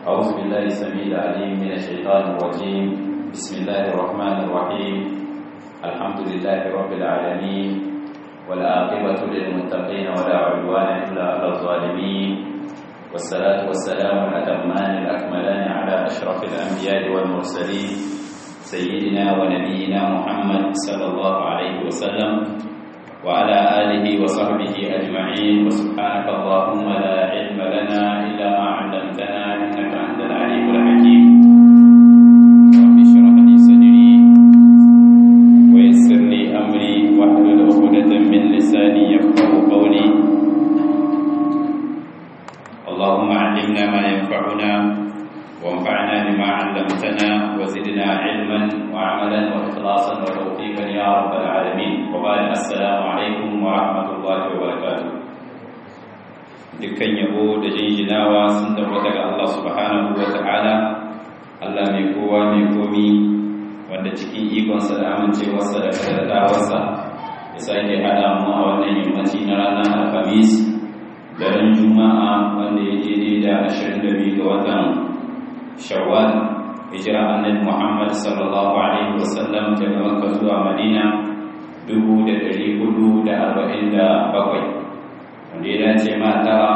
أعوذ بالله السميع العليم من الشيطان الرجيم بسم الله الرحمن الرحيم الحمد لله رب العالمين والعاقبة للمتقين ولا عدوان إلا على الظالمين والصلاة والسلام الأتمان الأكملان على أشرف الأنبياء والمرسلين سيدنا ونبينا محمد صلى الله عليه وسلم وعلى آله وصحبه أجمعين وسبحانك اللهم لا علم لنا إلا ما علمتنا إنك أنت العليم الحكيم رب اشرح لي صدري ويسر لي أمري واحلل عقدة من لساني يفقه قولي اللهم علمنا ما ينفعنا وانفعنا بما علمتنا وزدنا علما وعملا واخلاصا وتوفيقا يا رب العالمين وبعد السلام عليكم ورحمه الله وبركاته dukkan yabo da jinjinawa sun tabbata ga Allah subhanahu wa ta'ala Allah mai kowa mai komi wanda cikin ikonsa da amincewarsa da kadartawarsa ya sake haɗa mu a wannan yammaci na ranar alhamis daren juma'a wanda ya daidai da 22 ga watan shawwal hijira annabi Muhammad sallallahu alaihi wasallam daga Makka zuwa Madina 1447 wanda ya dace ma tara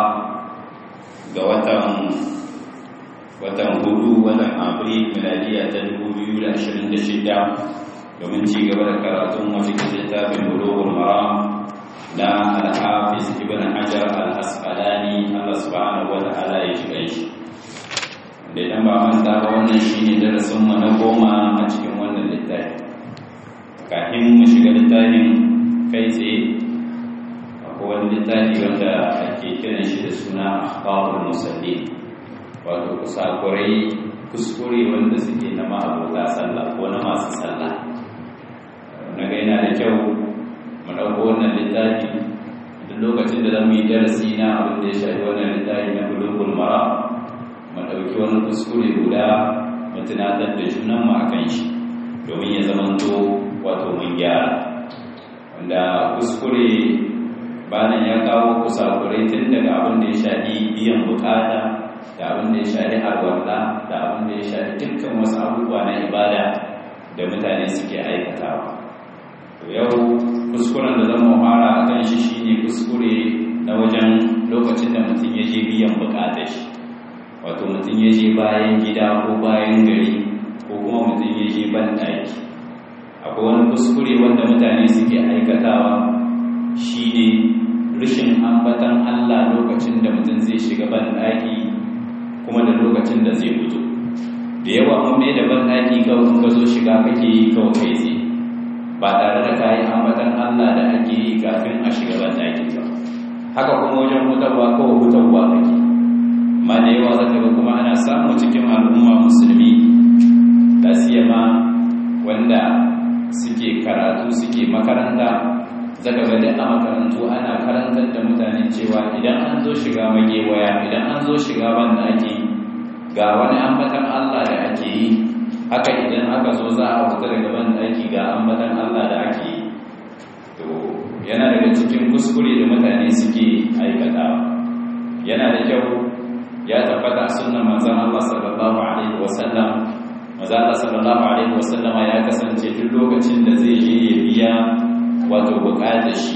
ga watan watan hudu watan Afril miladiya ta 2026 domin ci gaba da karatun wasu littafin Bulughul Maram na Al-Hafiz Ibn Hajar Al-Asqalani Allah subhanahu wa ta'ala ya shiga shi da idan ba manta ba wannan shine darasin mu na goma a cikin wannan littafi kafin mu shiga littafin kai tsaye akwai wani littafi wanda ake kiran shi da suna akhbarul musallin wato kusakurai kuskure wanda suke na ma'abota sallah ko na masu sallah na ga yana da kyau mu ɗauko wannan littafi duk lokacin da zamu yi darasi na abin da ya shafi wannan littafi na bulugul mara mu ɗauki wani kuskure guda mu tunatar da junanmu a kan shi domin ya zamanto wato mun gyara wanda kuskure bayan ya kawo kusakurai tun daga abin da ya shafi biyan bukata da abin da ya shafi alwarla da abin da ya shafi dukkan wasu abubuwa na ibada da mutane suke aikatawa to yau kuskuren da zan fara a kan shi shine kuskure na wajen lokacin da mutum ya je biyan bukatar shi wato mutum ya je bayan gida ko bayan gari ko kuma mutum ya je ban ɗaki akwai wani kuskure wanda mutane suke aikatawa shine rashin ambatan Allah lokacin da mutum zai shiga ban ɗaki kuma da lokacin da zai fito da yawa mun mai da ban ɗaki kawai in ka zo shiga kake yi kawai kai tsaye ba tare da kayi ambatan Allah da ake yi kafin a shiga ban ɗaki ba haka kuma wajen hutarwa kawai hutarwa kake ma da yawa zaka ga kuma ana samu cikin al'umma musulmi da siyama wanda suke karatu suke makaranta zaka ga duk a makarantu ana karantar da mutane cewa idan an zo shiga magewaya idan an zo shiga banda ake ga wani ambatan Allah da ake yi haka idan aka zo za a fita daga banda ake ga ambatan Allah da ake yi to yana daga cikin kuskure da mutane suke aikatawa yana da kyau ya tabbata sunnan manzon Allah sallallahu alaihi wasallam manzon Allah sallallahu alaihi wasallam ya kasance duk lokacin da zai je ya biya wato bukatar shi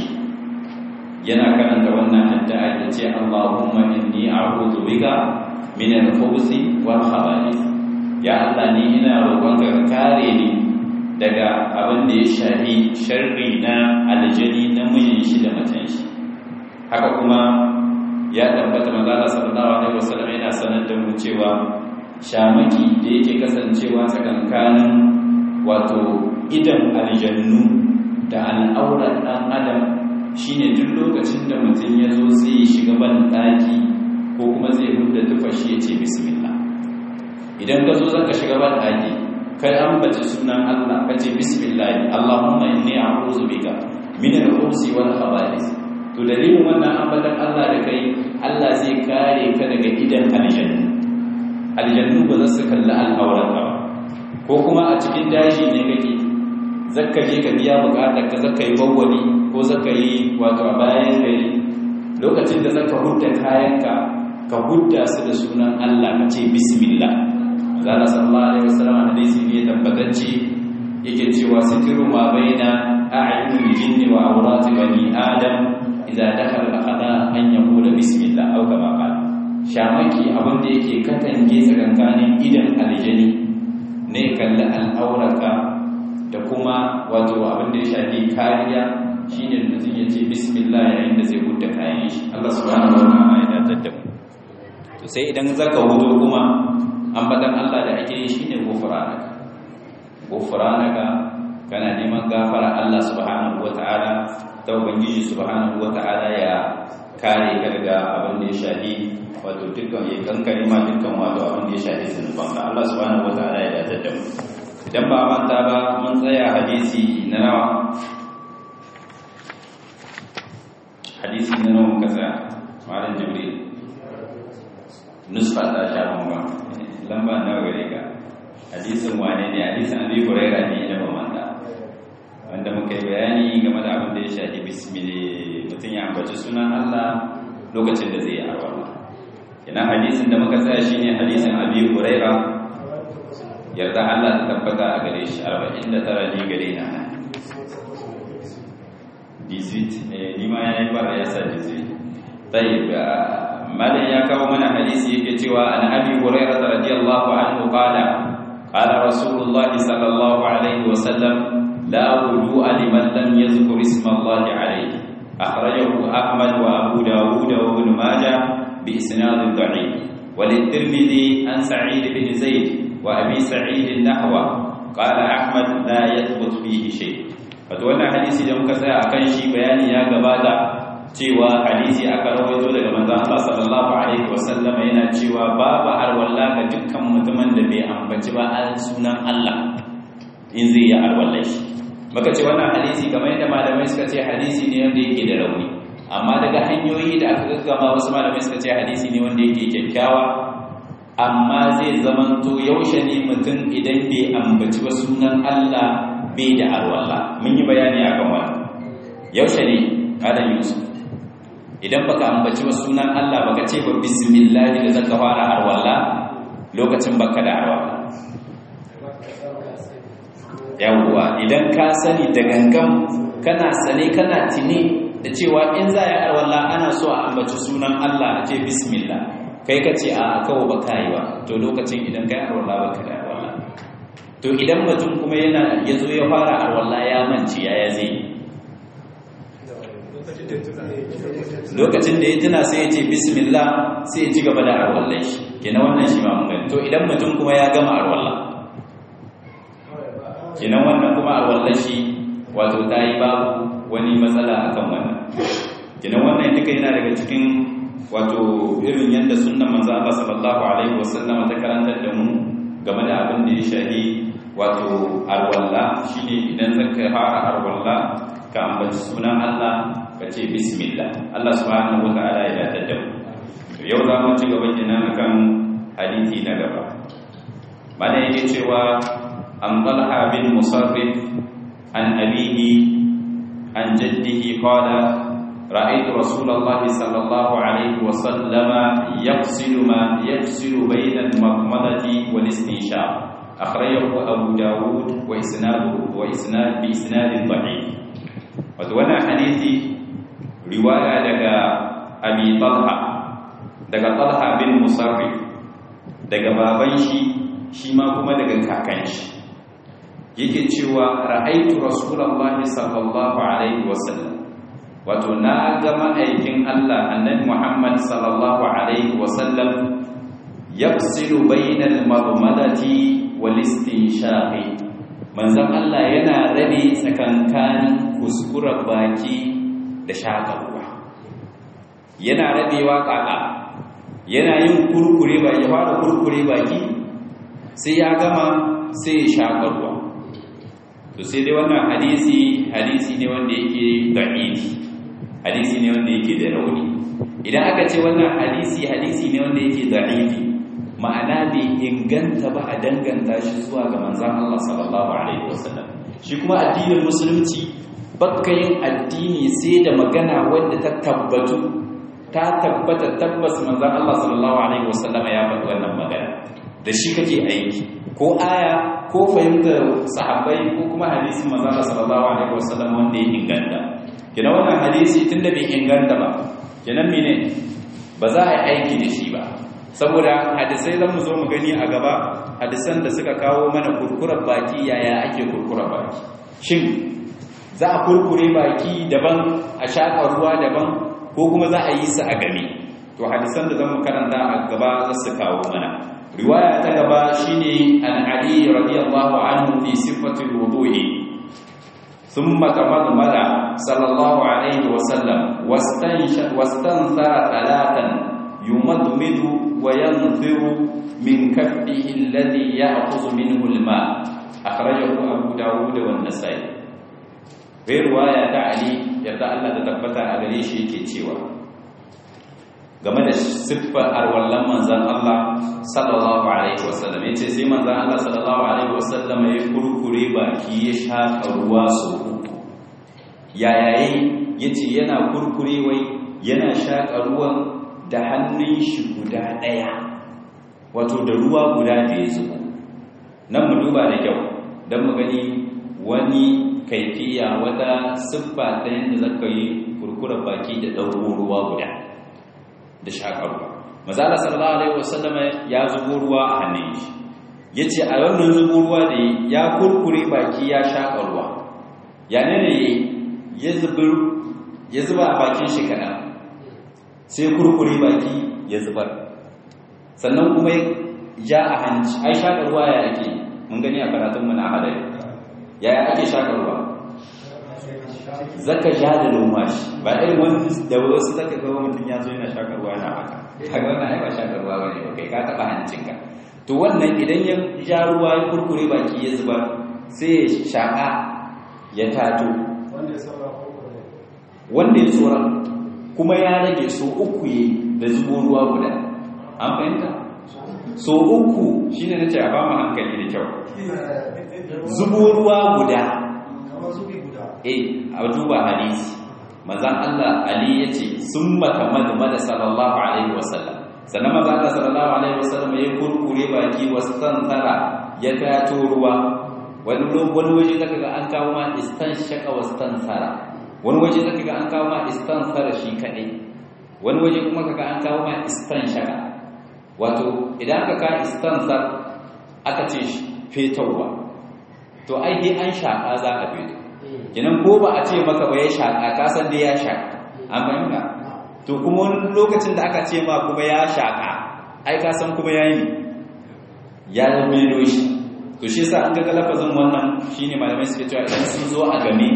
yana karanta wannan addu'a da ce Allahumma inni a'udhu bika min al-khubuthi wal khaba'ith ya Allah ni ina roƙonka ka kare ni daga abin da ya shafi sharri na aljani na mijin shi da matan shi haka kuma ya tabbata manzala sallallahu alaihi wasallam yana sanar da mu cewa shamaki da yake kasancewa tsakankanin wato idan aljannu da al'aurar dan adam shine duk lokacin da mutum ya zo sai ya shiga ban daki ko kuma zai hudda tufashi ya ce bismillah idan ka zo zaka shiga ban daki kai ambaci sunan Allah ka ce bismillah Allahumma inni a'udhu bika min al-khubuthi wal khaba'ith to dalilin wannan ambatan Allah da kai Allah zai kare ka daga idan aljannu aljannu ba za su kalli al'auran ba ko kuma a cikin daji ne kake zakka je ka biya bukatar ka zakka yi bawwali ko zakka yi wato a bayan gari lokacin da zaka hudda kayanka ka hudda su da sunan Allah ka ce bismillah zalla sallallahu alaihi wasallam hadisi ne tabbatacce yake cewa sitiru ma baina a'yunil jinni wa awrati bani adam idza dakhala al-qada an yaqula bismillah aw kama qala shamaki abin da yake katange tsakankanin idan aljani ne kalli al'auraka da kuma wato abin da ya shafi kariya shine mutum ya ce bismillah yayin da zai hudda kayan shi Allah subhanahu wa ta'ala ya datar da mu to sai idan zaka hudo kuma ambatan Allah da ake yi shine gufranaka gufranaka kana neman gafara Allah subhanahu wa ta'ala ta ubangiji subhanahu wa ta'ala ya kare ka daga abin da ya shafi wato dukkan ya kankare ma dukkan wato abin da ya shafi zunuban ka Allah subhanahu wataala ya dace da mu idan ba manta ba mun tsaya hadisi na nawa hadisi na nawa muka tsaya malam jibril nusfa ta sha bamba lamba nawa gare ka hadisin wane ne hadisin abi hurairah ne idan ba manta wanda muka yi bayani game da abin da ya shafi bismillah mutum ya ambaci sunan Allah lokacin da zai yi arwala ina hadisin da muka tsaya shine hadisin Abi Huraira yarda Allah ta tabbata a gare shi 49 ni gare na dizit ni ma yayi bara ya sa dizit tayyib malan ya kawo mana hadisi yake cewa an Abi Huraira radiyallahu anhu qala qala Rasulullah sallallahu alaihi wasallam la wudu'a liman lam yadhkur isma Allah alaihi akhrajahu Ahmad wa Abu Dawud wa Ibn Majah بإسناد ضعيف وللترمذي عن سعيد بن زيد وأبي سعيد نحوه قال أحمد لا يثبت فيه شيء فتوانا حديثي da muka tsaya akan shi bayani ya gabata cewa hadisi aka rawaito daga manzon Allah sallallahu alaihi wasallam yana cewa babu arwalla ga dukkan mutumin da bai ambaci ba al sunan Allah in zai yi arwalla shi muka ce wannan hadisi kamar yadda malamai suka ce hadisi ne wanda yake da rauni amma daga hanyoyi da aka gaggama wasu malamai suka ce hadisi ne wanda yake kyakkyawa amma zai zamanto yaushe ne mutum idan bai ambaci ba sunan Allah bai da arwalla mun yi bayani akan wannan yaushe ne kada yusuf idan baka ambaci ba sunan Allah baka ce ba bismillah da zaka fara arwalla lokacin baka da arwalla yawwa idan ka sani da gangan kana sane kana tini da cewa in za a arwallah ana so a ambaci sunan Allah a ce bismillah kai ka ce a kawo ba ka yi ba to lokacin idan kai arwallah ba ka da arwallah to idan mutum kuma yana ya zo ya fara arwallah ya manci ya ya zai lokacin da ya tuna sai ya ce bismillah sai ya ci gaba da arwallah shi kenan wannan shi ma mun gani to idan mutum kuma ya gama arwallah kenan wannan kuma arwallah shi wato ta yi babu wani matsala akan wannan kinan wannan duka yana daga cikin wato irin yadda sunnan manzo Allah sallallahu alaihi wasallam ta karantar da mu game da abin da ya shahi wato arwalla shine idan zaka fara arwalla ka ambaci sunan Allah ka ce bismillah Allah subhanahu wataala ya dace da mu to yau za mu ci gaba kenan akan hadisi na gaba bada yake cewa an talha bin musarrif an abihi عن جده قال رأيت رسول الله صلى الله عليه وسلم يغسل ما يغسل بين المضمضة والاستنشاق أخرجه أبو داود وإسناده وإسناد بإسناد ضعيف وتوانا حديثي رواية دقى أبي طلحة دقى طلحة بن مصرف دقى بابنشي شما كما دقى كاكنشي yake cewa ra'aitu rasulullahi sallallahu alaihi wasallam wato na ga ma'aikin Allah annabi Muhammad sallallahu alaihi wasallam yafsilu bainal madmadati wal istinshaqi manzon Allah yana rabe tsakankanin kuskuren baki da shakarwa yana rabewa kaka yana yin kurkure ba ya fara kurkure baki sai ya gama sai ya shakarwa to sai dai wannan hadisi hadisi ne wanda yake da'ifi hadisi ne wanda yake da rauni idan aka ce wannan hadisi hadisi ne wanda yake da'ifi ma'ana bai inganta ba a danganta shi zuwa ga manzon Allah sallallahu alaihi wasallam shi kuma addinin musulunci bakka yin addini sai da magana wanda ta tabbatu ta tabbata tabbas manzon Allah sallallahu alaihi wasallama ya faɗi wannan magana da shi kake aiki ko aya ko fahimtar sahabbai ko kuma hadisin manzon Allah sallallahu alaihi wasallam wanda ya inganta kina wannan hadisi tunda bai inganta ba kenan mene ba za a yi aiki da shi ba saboda hadisai zan mu zo mu gani a gaba hadisan da suka kawo mana kurkurar baki yaya ake kurkurar baki shin za a kurkure baki daban a shaƙa ruwa daban ko kuma za a yi su a game to hadisan da zan mu karanta a gaba za su kawo mana riwaya ta gaba shine an ali radiyallahu anhu fi sifatil wudu'i ثم تمضمض صلى الله عليه وسلم واستنثر ثلاثا يمضمض وينثر من كفه الذي يأخذ منه الماء أخرجه أبو داود والنسائي غير رواية علي يرضى الله تثبت على شيء كتيوا game da siffar arwallan manzan Allah sallallahu alaihi wasallam yace sai manzan Allah sallallahu alaihi wasallam ya kurkure baki ya shaka ruwa so uku yayaye yace yana kurkure wai yana shaka ruwan da hannun shi guda daya wato da ruwa guda da ya zubo nan mu duba da kyau dan mu gani wani kaifiya wata siffa ta yadda zaka yi kurkura baki da dauko ruwa guda da shakarwa mazala sallallahu alaihi wasallama ya zubo ruwa a hannun shi yace a wannan zubo ruwa da ya kurkure baki ya shakarwa ya ne ne ya zubur ya zuba a bakin shi kadan sai kurkure baki ya zubar sannan kuma ya a hanci ai shakarwa ya ake mun gani a karatun mu na hadari yaya ake shakarwa zaka ja da lumfashi ba irin wani da wasu zaka ga mutum ya zo yana shakarwa yana haka kaga wannan ai ba shakarwa bane ba kai ka taba hancinka to wannan idan ya ja ruwa ya kurkure baki ya zuba sai ya shaka ya tato wanda ya tsora kuma ya rage so uku yi da zubo ruwa guda an fahimta so uku shine nace a ba mu hankali da kyau zubo ruwa guda eh a duba hadisi manzon Allah Ali yace summa tamadmada sallallahu alaihi wasallam sannan manzon Allah sallallahu alaihi wasallam ya kurkure baki wastantara ya tato ruwa wani wani waje zaka ga an kawo ma istanshaka wastansara wani waje zaka ga an kawo ma istansara shi kadai wani waje kuma kaga an kawo ma istanshaka wato idan aka ka istansar aka ce fetowa to ai dai an shaka za a feto kenan ko ba a ce maka ba ya shaƙa ka san dai ya shaƙa an fahimta to kuma wani lokacin da aka ce ma kuma ya shaƙa ai ka san kuma ya yi ya melo shi to shi yasa an ga lafazin wannan shine malamai suke cewa idan sun zo a game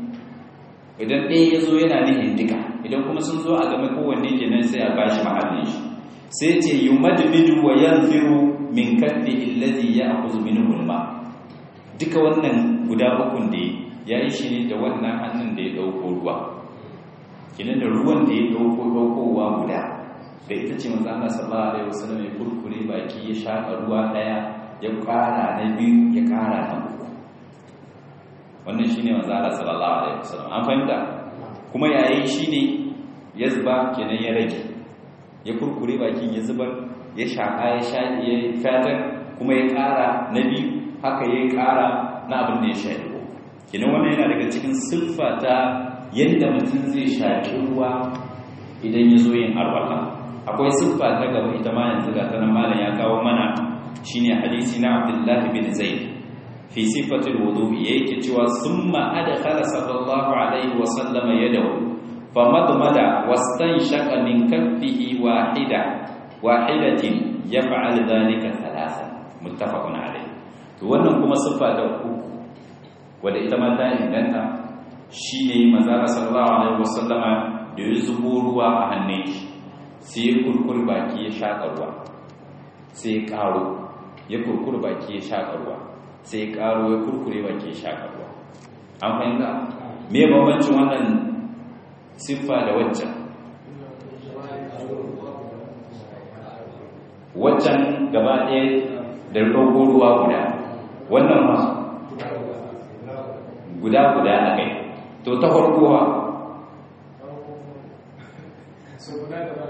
idan ɗaya ya zo yana nihin duka idan kuma sun zo a game kowanne kenan sai a bashi mahallin shi sai ce yumadmidu wa yanfiru min kaddi allazi ya'khudhu minhu al-ma duka wannan guda ukun da ya yi shi ne da wannan hannun da ya ɗauko ruwa kinan da ruwan da ya ɗauko ɗaukowa guda da ita ce manzo Allah sallallahu alaihi wasallam ya kurkure baki ya shaka ruwa daya ya ƙara na biyu ya ƙara na uku wannan shine manzo Allah sallallahu alaihi wasallam an fahimta kuma yayi shine ya zuba kenan ya rage ya kurkure bakin ya zubar ya shaka ya sha ya fatar kuma ya ƙara na biyu haka ya ƙara na abin da ya sha kenan wannan yana daga cikin siffa ta yadda mutum zai shaƙi ruwa idan ya zo yin arwala akwai siffa ta gaba ita ma yanzu ga tanan malam ya kawo mana shine hadisi na Abdullahi bin Zaid fi sifatil wudu'i yake cewa summa adkhala sallallahu alaihi wa sallam yadahu famadmada wastanshaqa min kaffihi wahida wahidatin yaf'al dhalika thalathan muttafaqun alayh to wannan kuma siffa ta uku wadda ita ma ta inganta shi ne mazara sallallahu alaihi wasallama da ya zubo ruwa a hannun shi sai ya kurkur baki ya shaƙa ruwa sai ya ƙaro ya kurkur baki ya shaƙa ruwa sai ya ƙaro ya kurkure baki ya shaƙa ruwa an fahimta me bambancin wannan siffa da waccan waccan gaba ɗaya da ɗauko ruwa guda wannan ma guda guda a kai to ta farko ha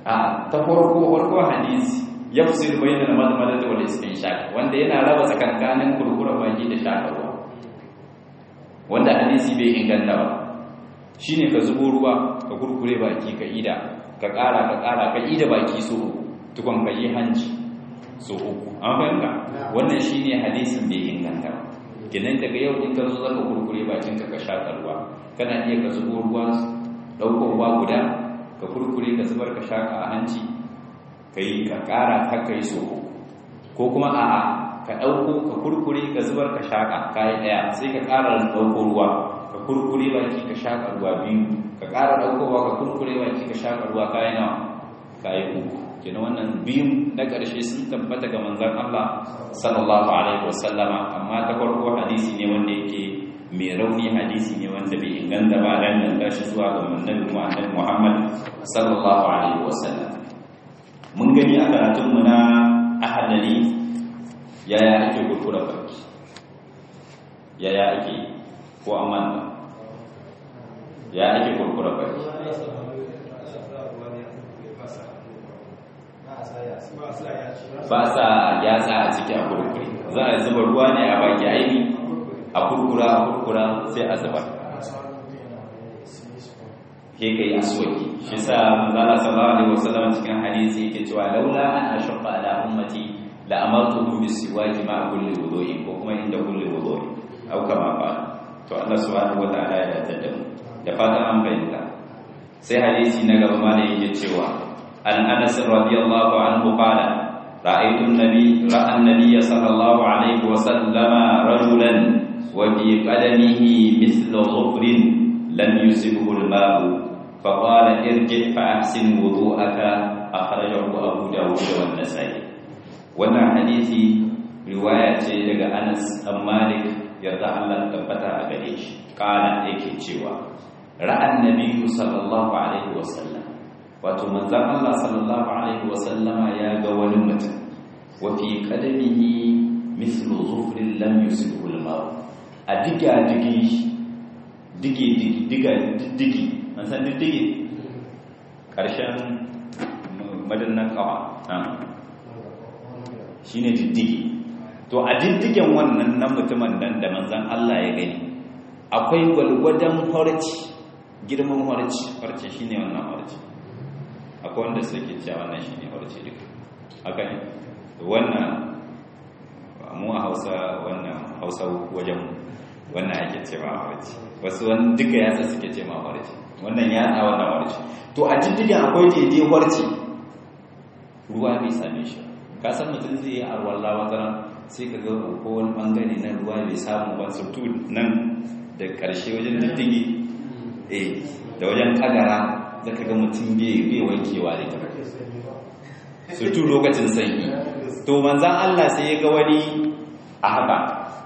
a ta farko farko hadisi yafsil bainal madmadati wal istinshaq wanda yana raba tsakankanin kurkura baki da shakarwa wanda hadisi bai inganta ba shine ka zubo ruwa ka kurkure baki ka ida ka ƙara ka ƙara ka ida baki so tukun ka yi hanci so uku an fahimta wannan shine hadisin bai inganta ba kenan daga yau in ka zo zaka kurkure bakin ka ka shaka ruwa kana iya ka zubo ruwa ɗaukar ruwa guda ka kurkure ka zubar ka shaka a hanci ka yi ka ƙara ka kai so uku ko kuma a'a ka ɗauko ka kurkure ka zubar ka shaka kayi ɗaya sai ka ƙara ɗauko ruwa ka kurkure baki ka shaka ruwa biyu ka ƙara ɗaukowa ka kurkure baki ka shaka ruwa kayi nawa kayi uku kenan wannan biyun na ƙarshe sun tabbata ga manzon Allah sallallahu alaihi wasallama amma ta farko hadisi ne wanda yake mai rauni hadisi ne wanda bai inganta ba dan nan tashi zuwa ga annabi Muhammad Muhammad sallallahu alaihi wasallam mun gani a karatun mu na ahadani yaya ake kurkura baki yaya ake ko amana ya ake kurkura baki ba sa yatsa a ciki a kurkure za a zuba ruwa ne a baki aini a kurkura a kurkura sai a zuba ke kai aswaki shi sa manzala sallallahu alaihi wasallam cikin hadisi yake cewa laula an ashqa ala ummati la amartuhum bisiwaki ma kulli wudu'in ko kuma inda kulli wudu'in au kama fa to Allah subhanahu wa ta'ala ya tada mu da fatan an bayyana sai hadisi na gaba ma da yake cewa an Anas radiyallahu anhu qala رأيت النبي رأى النبي صلى الله عليه وسلم رجلا وفي قدمه مثل ظفر لم يصبه الماء فقال ارجع فأحسن وضوءك أخرجه أبو داود والنسائي wannan hadisi riwaya ce daga Anas ɗan Malik yarda Allah tabbata a gare shi kana yake cewa ra'an nabiyyu sallallahu alaihi wasallam wato manzon Allah sallallahu alaihi wasallama ya ga wani mutum wa fi qadamihi mithlu zufrin lam yusibhu al-ma a diga digi dige diga digi an san digi karshen madannan kawa shine diddigi to a diddigen wannan nan mutumin nan da manzon Allah ya gani akwai gwalgwadon horci girman horci horci shine wannan horci akwai wanda suke cewa wannan shine horci duka haka ne wannan mu a Hausa wannan Hausa wajen wannan ake cewa horci wasu wani duka yatsa suke ce ma horci wannan yatsa wannan horci to a diddigen akwai daidai horci ruwa bai same shi ka san mutum zai yi arwalla wata sai ka ga ko wani bangare na ruwa bai samu ba surtu nan da karshe wajen diddigi eh da wajen kagara da ka ga mutum bai wankewa da ita surtu lokacin sanyi to manzan Allah sai ya ga wani a haka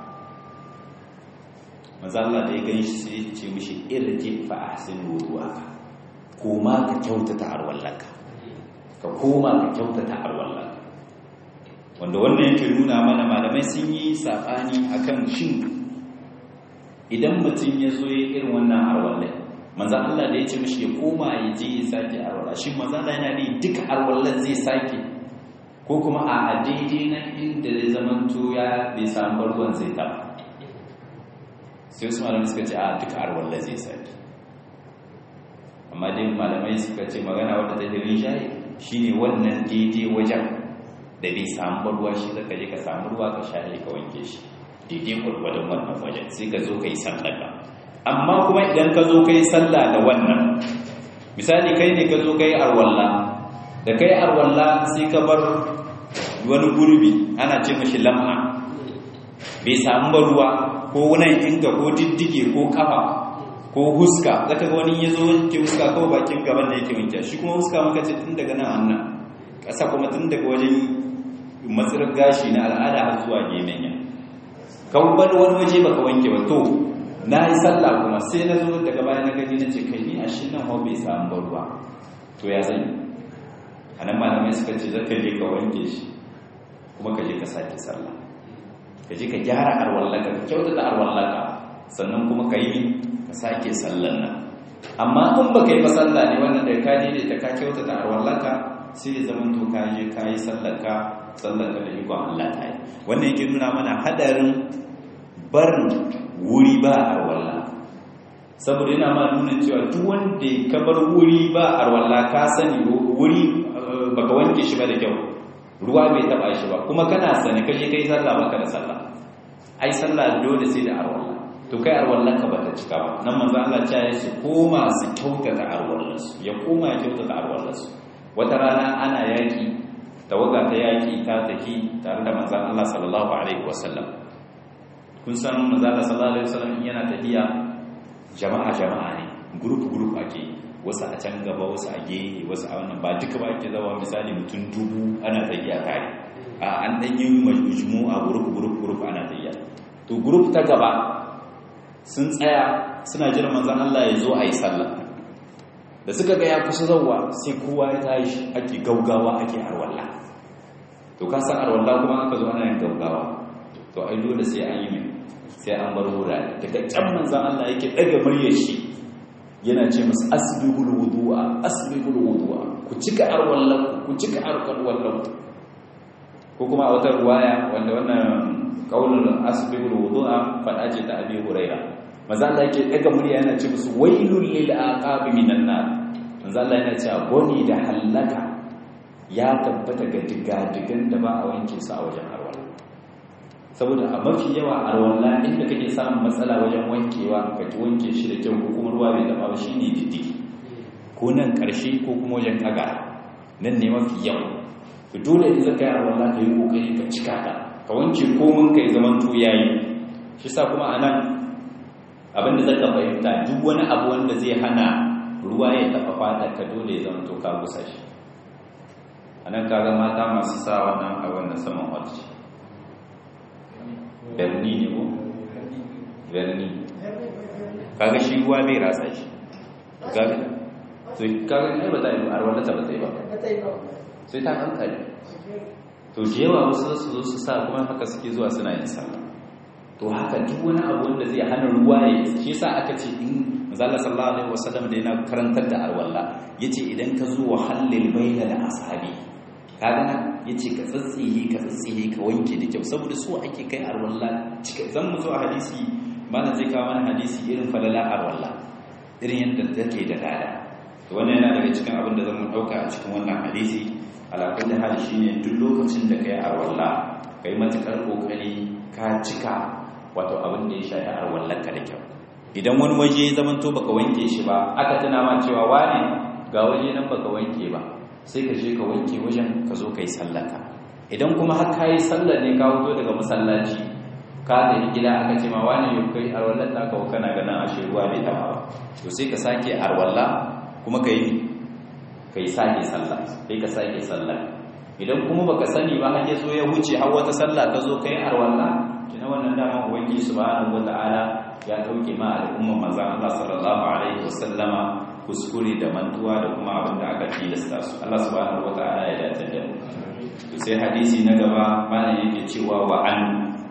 manzan Allah da ya gani shi sai ya ce mishi irji fa ahsin wudu'aka koma ka kyautata arwallaka ka koma ka kyautata arwallaka wanda wannan yake nuna mana malamai sun yi saɓani akan shin idan mutum ya zo ya irin wannan arwallai manzan Allah da ya ce mashi ya koma ya je ya sake arwallah shin manzan Allah yana ne duka arwallan zai sake ko kuma a daidai na inda zai zaman ya bai samu ruwan zai taɓa sai wasu malamai suka ce a duka arwallan zai sake amma dai malamai suka ce magana wadda ta hirin shayi shine wannan daidai wajen da bai samu ruwa shi zaka je ka samu ruwa ka shaye ka wanke shi daidai gwargwadon wannan wajen sai ka zo ka yi sallah ba amma kuma idan ka zo ka yi sallah da wannan misali kai ne ka zo ka yi arwalla da ka yi arwalla sai ka bar wani gurbi ana ce mashi lam'a bai samu ba ruwa ko wunan inga ko diddige ko kafa ko huska zaka ga wani ya zo wanke huska kawai bakin gaban da yake wanke shi kuma huska muka ce tun daga nan annan ƙasa kuma tun daga wajen matsirar gashi na al'ada har zuwa gemenya kan wani wani waje baka wanke ba to na yi sallah kuma sai na zo daga baya na gani na ce kai ni a shi nan hau bai samu ruwa to ya zan yi a nan malamai suka ce zaka je ka wanke shi kuma ka je ka sake sallah ka je ka gyara arwallaka ka kyautata arwallaka sannan kuma ka yi ka sake sallan nan amma in baka yi ba sallah ne wannan da ka je da ka kyautata arwallaka sai ya zama to ka je ka yi sallarka sallarka da ikon Allah ta yi wannan yake nuna mana hadarin barin wuri ba arwalla saboda yana ma nuna cewa duk wanda ka bar wuri ba arwalla ka sani wuri baka wanke shi ba da kyau ruwa bai taba shi ba kuma kana sani kaje kai sallah baka da sallah ai sallah dole sai da arwalla to kai arwallan ka bata cika ba nan manzo Allah ya ce su koma su kyautata arwallan su ya koma ya kyautata arwallan su wata rana ana yaki tawaga ta yaki ta tafi tare da manzo Allah sallallahu alaihi wasallam kun san manzo Allah sallallahu alaihi wasallam yana tafiya jama'a jama'a ne group group ake wasu a can gaba wasu a gehe wasu a wannan ba duka ba ake zawa misali mutum dubu ana tafiya tare a an dan yi majmu a group group group ana tafiya to group ta gaba sun tsaya suna jiran manzon Allah ya zo a yi sallah da suka ga ya kusa zauwa sai kowa ya tashi ake gaugawa ake arwalla to ka san arwalla kuma aka zo ana yin gaugawa to ai dole sai an yi mai sai an bar wurare daga can manzon Allah yake daga muryar shi yana ce musu asbigul wudu'a asbigul wudu'a ku cika arwallan ku cika arwallan ko kuma a wata ruwaya wanda wannan kaulul asbigul wudu'a fada ce ta abi huraira manzo Allah yake daga murya yana ce musu wailul lil aqabi minan nar manzo Allah yana cewa goni da halaka ya tabbata ga digadigan da ba a wanke su a wajen arwala saboda a mafi yawa arwala inda kake samun matsala wajen wankewa ka ki wanke shi da kyau ko kuma ruwa bai taba ba shine diddigi ko nan karshe ko kuma wajen kaga nan ne mafi yawa to dole in zaka yi arwala ka yi kokari ka cika ta ka wanke komin ka yi zaman to yayi shi sa kuma anan abinda zaka fahimta duk wani abu wanda zai hana ruwa ya taba fata ka dole ya zama to ka gusa shi anan kaga mata masu sa wannan a wannan saman wata berni ne ko berni kaga shi ruwa bai ratsa shi kaga to kaga ne ba ta yi arwala ta ba ta yi ba sai ta hankali to da yawa wasu su zo su sa kuma haka suke zuwa suna yin sallah to haka duk wani abu wanda zai hana ruwa ya shi yasa aka ce in manzala sallallahu alaihi wasallam da yana karantar da arwalla yace idan ka zo halil baina da ashabi kaga yace ka tsatsiye ka tsatsiye ka wanke da kyau saboda so ake kai arwalla cika zan mu zo a hadisi malam zai kawo mana hadisi irin falala arwalla irin yadda take da lada to wannan yana daga cikin abin da zan mu dauka a cikin wannan hadisi ala kulli hal shine duk lokacin da kai arwalla kai matukar kokari ka cika wato abin da ya shafi arwallanka da kyau idan wani waje ya zamanto baka wanke shi ba aka tana ma cewa wane ga waje nan baka wanke ba sai ka je ka wanke wajen ka zo kai sallaka idan kuma har ka yi sallar ne ka fito daga masallaci ka da gida aka ce ma wane yau kai arwallar ta kawo kana ganin ashe ruwa bai taba ba to sai ka sake arwalla kuma ka yi ka yi sake sallah sai ka sake sallah idan kuma baka sani ba har ya zo ya wuce har wata sallah ka zo kai arwalla kina wannan dama ubangiji subhanahu wataala ya dauke ma al'umma manzon Allah sallallahu alaihi wasallama kuskure da mantuwa da kuma abin da aka tilasta su Allah subhanahu wataala ya dace da mu sai hadisi na gaba mana yake cewa wa an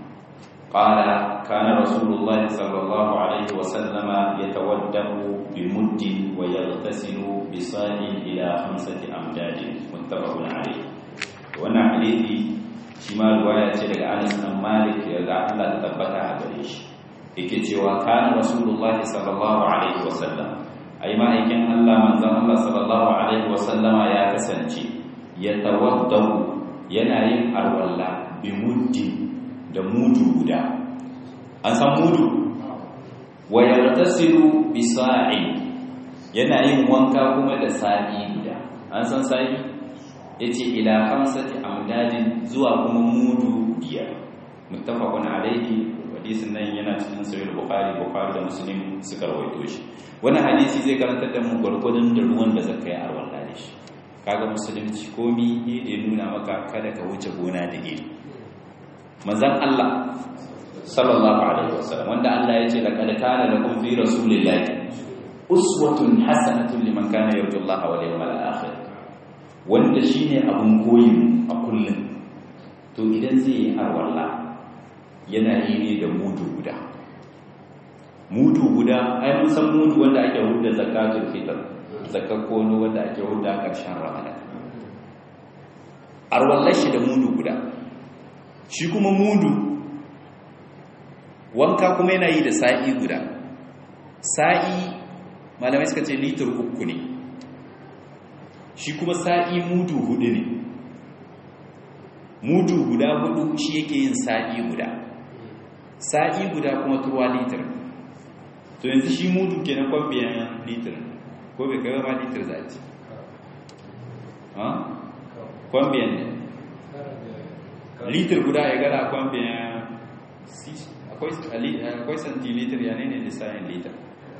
qala kana rasulullah sallallahu alaihi wasallama yatawaddahu bi muddin wa yaghtasilu bi sa'in ila khamsati amdadin muttafaqun alaihi wannan hadisi shi ma ruwaya ce daga Anas bin Malik daga Allah ta tabbata a gare shi yake cewa kana rasulullahi sallallahu alaihi wasallam ai ma'aikin Allah manzon Allah sallallahu alaihi wasallama ya kasance ya tawaddahu yana yin arwalla bi muddi da mudu guda an san mudu wa yartasilu bi sa'i yana yin wanka kuma da sa'i guda an san sa'i yace ila khamsati amdadin zuwa kuma mudu biyar muttafaqun alaihi hadisin nan yana cikin sahih bukhari bukhari da muslim suka rawaito shi wannan hadisi zai karantar da mu gurgurdun da ruwan da zaka yi arwalla da shi kaga musulunci komi ne da nuna maka kada ka wuce gona da iri manzon Allah sallallahu alaihi wasallam wanda Allah ya ce laqad kana lakum fi rasulillahi uswatun hasanatun liman kana yarju Allah wal yawmal akhir wanda shine abun koyi a kullum to idan zai yi arwalla yana yi ne da mudu guda mudu guda ai mun san mudu wanda ake hudda zakatul fitr zakar kono wanda ake hudda a ƙarshen ramadan arwallar shi da mudu guda shi kuma mudu wanka kuma yana yi da sa'i guda sa'i malamai suka ce litir uku ne shi kuma sa'i mudu hudu ne mudu guda hudu shi yake yin sa'i guda sa'i guda kuma turwa litir to yanzu shi mudu ke na kwambiyan litir ko bai kai ma litir za a ce kwambiyan ne litir guda ya gara kwambiyan akwai centilitir ya ne ne lissayin litir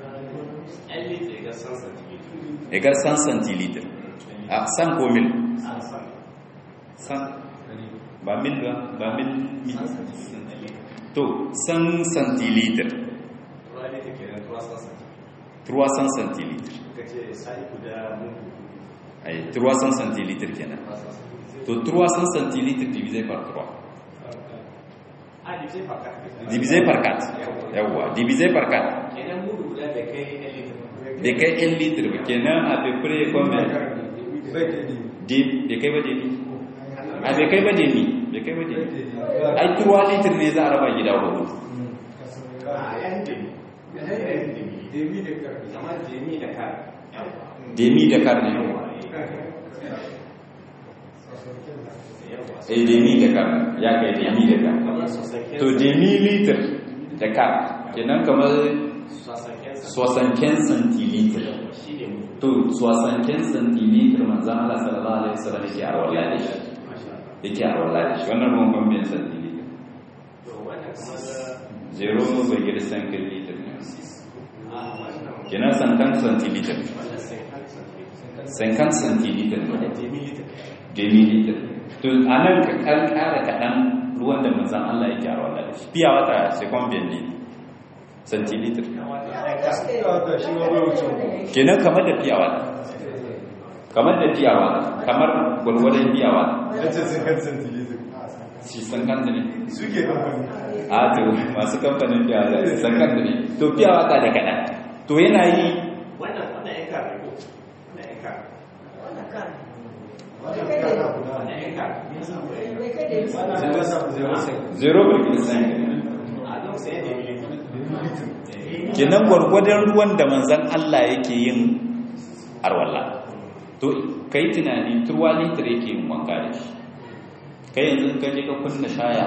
egar san centilitir a san ko mil san ba mil ba ba mil to san centilitir 300 centilitir ai 300 centilitir kenan to 300 centilitir divisé par 3 divisé par 4 yawwa divisé par 4 kenan mudu guda da kai 1 litre da kai 1 litre ba kenan a peu près combien da kai ba demi a bai kai ba demi bai kai ba demi ai 3 litre ne za a raba gida hudu a yan demi yan demi demi da kar amma demi da kar demi da kar ne eh demi da kar ya kai demi da kar to demi litre da kar kenan kamar 75 centilitre to 75 centilitre manzan Allah sallallahu alaihi wasallam yake a walla da shi yake a walla da shi wannan ruwan bambin centilitre zero bai gida centilitre ne kenan sankan centilitre 50 centilitre ne demi litre to a nan ka kankara kaɗan ruwan da manzan Allah yake a walla da shi fiya wata sai kwambiyan ne centilitre kenan kamar da fiyawa kamar da fiyawa kamar gwalgwadon fiyawa shi san kanta ne suke kamfani a to masu kamfanin fiyawa san kanta ne to fiyawa ka da kaɗan to yana yi wannan wannan yan kar ne ko wannan yan kar wannan yan kar zero birkin san a don sai demi litre kenan gwargwadon ruwan da manzan Allah yake yin arwalla to kai tunani turwa litir yake yin wanka da shi kai yanzu ka je ka kunna shaya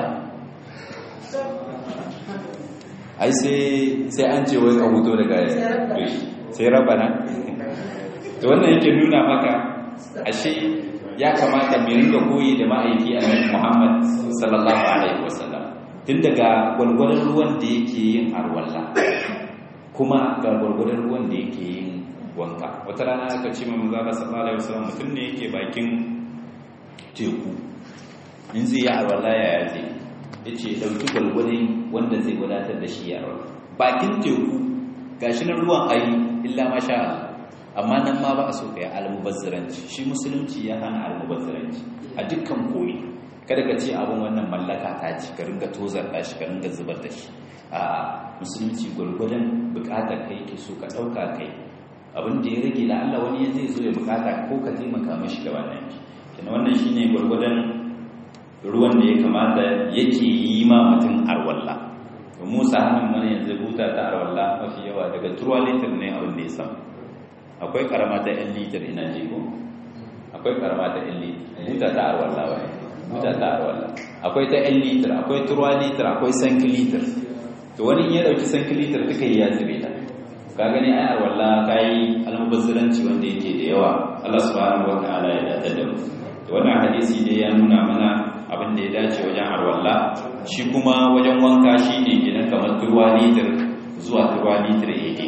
ai sai sai an ce wai ka huto daga sai rabana to wannan yake nuna maka ashe ya kamata mu ringa koyi da ma'aiki annabi Muhammad sallallahu alaihi wasallam tun daga gwargwadon ruwan da yake yin arwalla kuma ga gwargwadon ruwan da yake yin wanka wata rana aka ce mai mazaba sallallahu alaihi wasallam mutum ne yake bakin teku in zai yi arwalla ya yaje ya ce ɗauki gwargwadon wanda zai wadatar da shi ya arwalla bakin teku gashi na ruwan ayi illa masha Allah amma nan ma ba a so ka yi almubazziranci shi musulunci ya hana almubazziranci a dukkan koyi kada ka ce abin wannan mallaka ta ce ka ringa tozar da shi ka ringa zubar da shi a musulunci gwargwadon bukatar kai ke so ka ɗauka kai abin da ya rage da Allah wani zai zo ya bukata ko ka taimaka mashi da wannan kina wannan shine gwargwadon ruwan da ya kamata yake yi ma mutum arwalla to Musa hannun mana yanzu buta ta arwalla mafi yawa daga turwa litir ne abin da ya samu akwai karama ta 'yan litir ina jigo akwai karama ta 'yan litir buta ta arwalla wai buta ta arwalla akwai ta 'yan litir akwai turwa litir akwai sanki litir to wani in ya dauki sanki litir duka yi ya zube ta ka gani ai arwalla ka yi almubazziranci wanda yake da yawa Allah subhanahu wa ta'ala ya dace da mu to wannan hadisi dai ya nuna mana abin da ya dace wajen arwalla shi kuma wajen wanka shine gidan kamar turwa litir zuwa turwa litir ya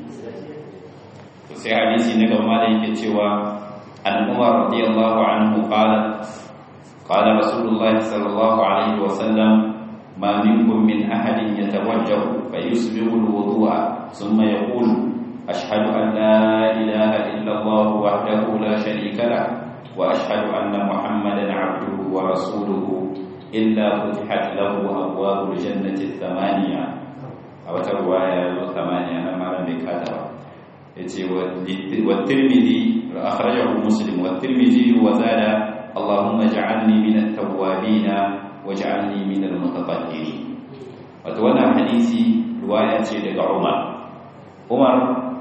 sai hadisi na gaba da yake cewa an umar radiyallahu anhu qala qala rasulullahi sallallahu alaihi wa sallam ma minkum min ahadin yatawajjahu fayusbihu alwudu'a thumma yaqulu ashhadu an la ilaha illa allah wahdahu la sharika lah wa ashhadu anna muhammadan abduhu wa rasuluhu illa futihat lahu abwabul jannati thamaniya a wata ruwaya ya zo tamaniya na malam bai kata ba yace wa tirmidhi akhrajahu muslim wa tirmidhi wa zada allahumma ja'alni min at-tawwabin waj'alni min al-mutatahhirin wato wannan hadisi ruwaya ce daga Umar Umar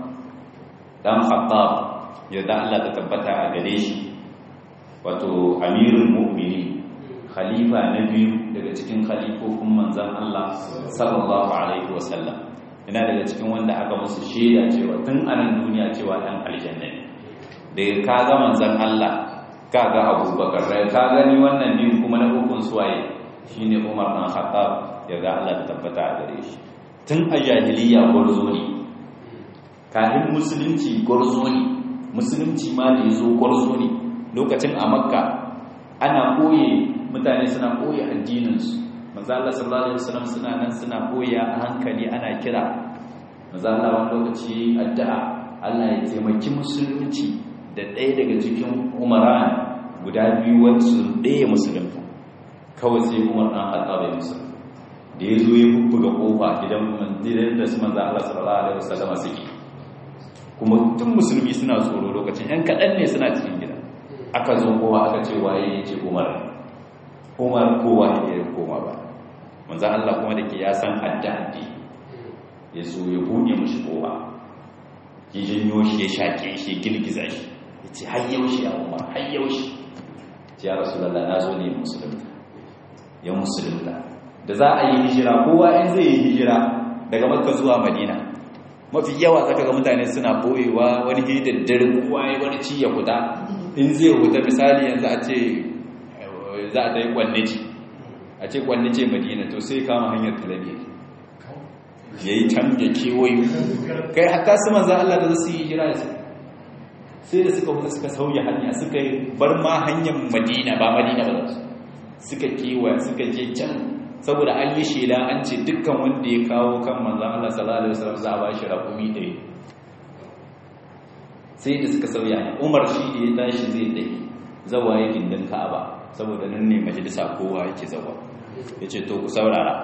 dan Khattab yadda Allah ta tabbata a gare shi wato amirul mu'minin khalifa na biyu daga cikin khalifofin manzon Allah sallallahu alaihi wasallam ina daga cikin wanda aka musu shaida cewa tun anan duniya cewa dan aljanna ne daga kaga manzon Allah kaga Abubakar rai ka gani wannan din kuma na ukun suwaye shine Umar dan Khattab yaga Allah ta tabbata a gare shi tun a jahiliya gwarzo ne kafin musulunci gwarzo ne musulunci ma da yazo gwarzo ne lokacin a makka ana koye mutane suna koye addininsu manzo Allah sallallahu alaihi wasallam suna nan suna koya a hankali ana kira manzo Allah wani lokaci addu'a Allah ya taimaki musulunci da ɗaya daga cikin umaran guda biyu wacce ɗaya musulunta kawai sai Umar dan Khattab ya musulunta da ya zo ya bubbuga kofa gidan manzirin da su manzo Allah sallallahu alaihi wasallam suke kuma tun musulmi suna tsoro lokacin yan kaɗan ne suna cikin gida aka zo kowa aka ce waye ya ce umar umar kowa ya yi koma ba manzan Allah kuma da ke ya san addadi ya zo ya buɗe mashi kowa ya janyo shi ya shaƙe shi ya girgiza shi ya ce har yaushe ya umar har yaushe ya rasu lalla na zo ne musulunta ya musulunta da za a yi hijira kowa in zai yi hijira daga makka zuwa madina mafi yawa zaka ga mutane suna boyewa wani hidaddare kowa ya wani ci ya kuta in zai huta misali yanzu a ce za a dai kwannici a ce kwannice madina to sai kama hanyar talabiya ya yi can ya kewayo kai haka su manzan Allah da su yi hijira da su sai da suka huta suka sauya hanya suka bar ma hanyar madina ba madina ba su suka kewaya suka je can saboda an yi shela an ce dukkan wanda ya kawo kan manzan Allah sallallahu alaihi wasallam za a ba shi raƙumi ɗaya sai da suka sauya ne umar shi da ya tashi zai dai zawa ya gindin ka'aba saboda nan ne majalisa kowa yake zawa ya ce to ku saurara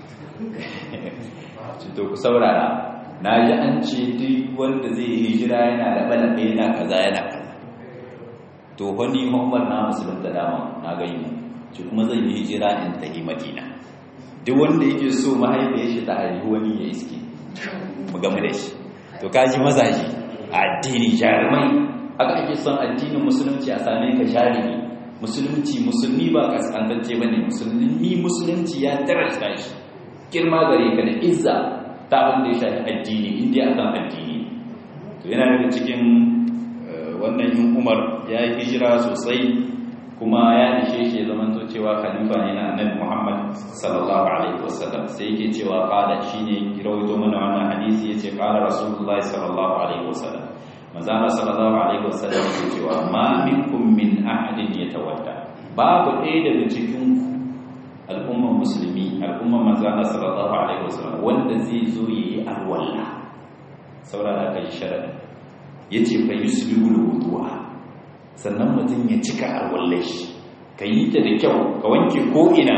ce to ku saurara na ji an ce duk wanda zai yi hijira yana laɓe-laɓe yana kaza yana kaza to wani muhammad na musulun da dama na gani ce kuma zai yi hijira in tahi madina duk wanda yake so mahaifiyar shi ta haihu wani ya iske mu game da shi to kaji mazaji a addini jarumai haka ake son addinin musulunci a same ka jarumi musulunci musulmi ba kaskantacce bane musulmi musulunci ya tarasta shi girma gare ka da izza ta wanda ya shafi addini inda ya kan addini to yana daga cikin wannan yin umar ya yi hijira sosai kuma ya ishe shi ya zama cewa khalifa ne na annabi Muhammad sallallahu alaihi wasallam sai yake cewa qala shine rawaito mana wannan hadisi yace qala rasulullahi sallallahu alaihi wasallam manzo sallallahu alaihi wasallam yake cewa ma minkum min ahadin yatawadda babu ɗaya daga cikin al'ummar musulmi al'ummar manzo sallallahu alaihi wasallam wanda zai zo yayi alwala saboda kai sharadi yace fa yusbihu wudu'a sannan mutum ya cika alwallai shi ka yi ta da kyau ka wanke ko'ina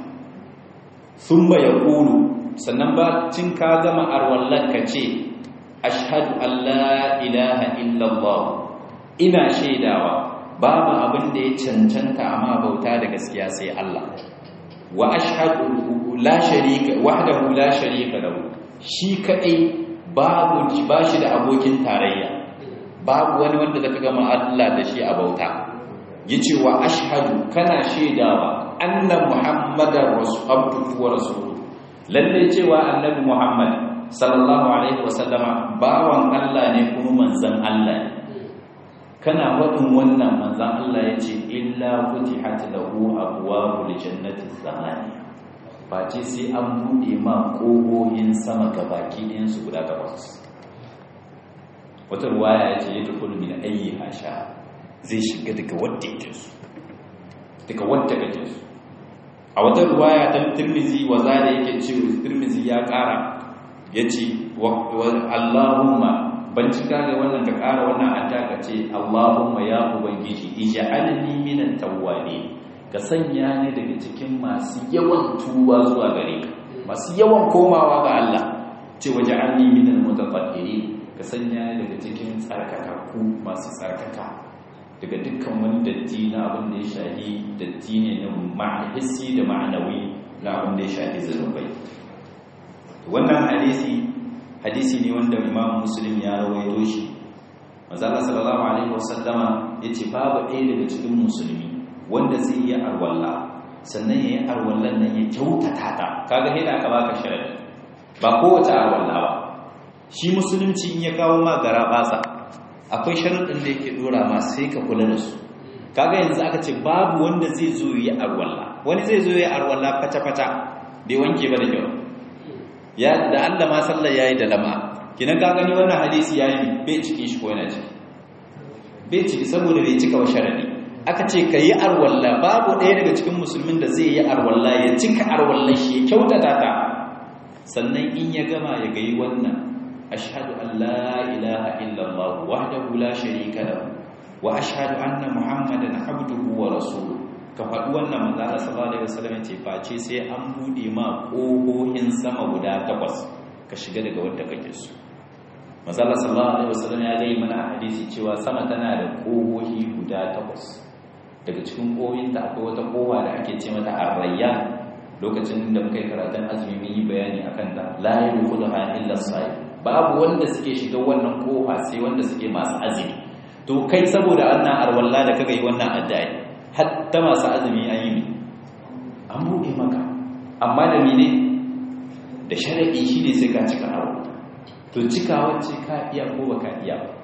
sun ba ya ƙulu sannan ba cin ka gama arwallar ka ce ashadu Allah ilaha illallah ina shaidawa babu abin da ya cancanta amma bauta da gaskiya sai Allah wa ashhadu la sharika wahdahu la sharika lahu shi kadai babu ba shi da abokin tarayya babu wani wanda zaka gama Allah da shi a bauta yace wa ashhadu kana shaidawa anna muhammadar rasul wa rasul lalle cewa annabi muhammad sallallahu alaihi wasallama bawan Allah ne kuma manzon Allah ne kana wadin wannan manzon Allah yace illa futihat lahu abwabul jannati thamaniya face sai an bude ma kogohin sama gabaki ɗayan su guda takwas wata ruwaya ya ce ya tukulu min ayi hasha zai shiga daga wadda yake su daga wadda kake su a wata ruwaya ta tirmizi wa zada yake ce tirmizi ya kara ya ce Allahumma ban cika ga wannan ka kara wannan adda ka ce Allahumma ya ubangiji ij'alni minan tawwabin ka sanya ni daga cikin masu yawan tuba zuwa gare ka masu yawan komawa ga Allah ce waj'alni minal mutatahhirin ka sanya daga cikin tsarkakakku masu tsarkaka daga dukkan wani datti na abin da ya shahi datti ne na ma'ahissi da ma'anawi na abin da ya shahi zunubai wannan hadisi hadisi ne wanda imam muslim ya rawaito shi manzala sallallahu alaihi wasallama yace babu ɗaya daga cikin musulmi wanda zai yi arwalla sannan ya yi arwallan nan ya kyautata ta kaga sai da aka baka sharadi ba kowace arwalla ba shi musulunci in ya kawo ma gara basa akwai sharuɗin da yake dora ma sai ka kula da su kaga yanzu aka ce babu wanda zai zo yi arwalla wani zai zo yi arwalla fata-fata bai wanke ba da kyau ya da Allah ma sallar yayi da lama kinan ka gani wannan hadisi yayi bai cikin shi ko yana ciki bai ciki saboda bai cika wa sharadi aka ce kayi arwalla babu ɗaya daga cikin musulmin da zai yi arwalla ya cika arwallan shi ya kyautata ta sannan in ya gama ya gayi wannan ashhadu an la ilaha illallah wahdahu la sharika lahu wa ashhadu anna muhammadan abduhu wa rasuluhu ka faɗi wannan manzala sallallahu alaihi wasallam ce face sai an bude ma ƙohohin sama guda takwas ka shiga daga wanda kake so manzala sallallahu alaihi wasallam ya gai mana a hadisi cewa sama tana da ƙohohi guda takwas daga cikin ƙohohin ta akwai wata ƙoha da ake ce mata arrayyan lokacin da muka yi karatun azumi mun yi bayani akan ta la yadkhuluha illa as babu wanda suke shiga wannan ƙoha sai wanda suke masu azumi to kai saboda wannan arwalla da kaga yi wannan addai hatta masu azumi an yi an buɗe maka amma da mene da sharaɗi shi ne sai ka cika hawa to cika wacce ka iya ko ba ka iya ba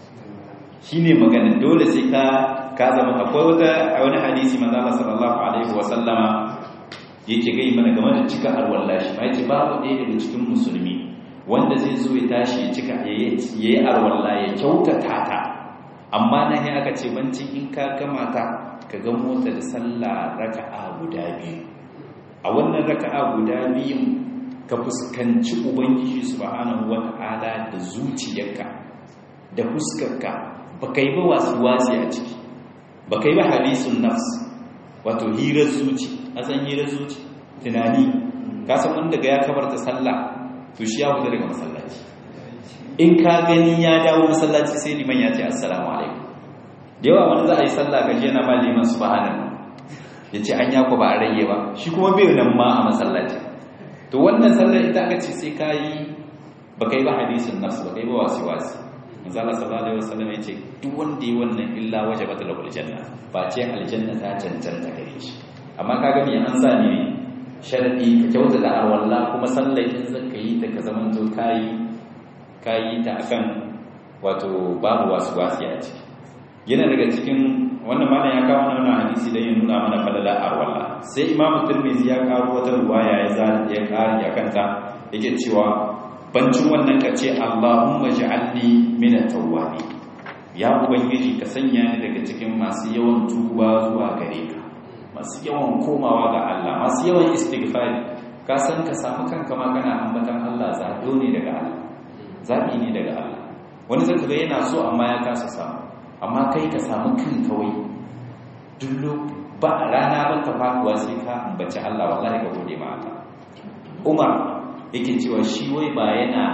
shi ne magana dole sai ka ka zama akwai wata a wani hadisi manzala sallallahu alaihi wasallama yake gai mana game da cika arwallah shi ma yace babu ɗaya daga cikin musulmi wanda zai zo ya tashi ya cika ya yi arwallah ya kyautata ta amma nan ya aka ce bancin in ka gama ta ka ga mota da sallah raka'a guda biyu a wannan raka'a guda biyun ka fuskanci ubangiji subhanahu wata'ala da zuciyarka da fuskarka ba kai ba wasu wasi a ciki ba kai ba hadisun nafs wato hirar zuci a san hirar zuci tunani ka san wanda ga ya kabarta sallah to shi ya fita daga masallaci in ka gani ya dawo masallaci sai liman ya ce assalamu alaikum da yawa wani za a yi sallah ga yana ma liman subhanahu ya ce an yako ba a rage ba shi kuma bai nan ma a masallaci to wannan sallar ita aka ce sai ka yi ba kai ba hadisin nafsu ba kai ba wasi wasi manzala sallallahu alaihi wasallam ya ce duk wanda yi wannan illa waje bata lahul janna ba ce aljanna ta cancanta gare shi amma ka gani an sa ne sharadi ka kyauta da arwalla kuma sallar in zaka yi ta ka zaman to kayi kayi ta akan wato babu wasu wasi a ciki yana daga cikin wannan mana ya kawo wannan hadisi dan ya nuna mana falala arwalla sai imamu tirmidhi ya karo wata ruwaya ya za ya kari ya kanta yake cewa bancin wannan kace Allahumma ja'alni min at-tawwabi ya ubangiji ka sanya ni daga cikin masu yawan tuba zuwa gare ka masu yawan komawa ga Allah masu yawan istighfari ka san ka samu kanka ma kana ambatan Allah zaɓo ne daga Allah zaɓi ne daga Allah wani zaka ga yana so amma ya kasa samu amma kai ka samu kan kawai dullo ba rana ba ta faduwa sai ka ambaci Allah wallahi ka gode ma Allah Umar yake cewa shi wai ba yana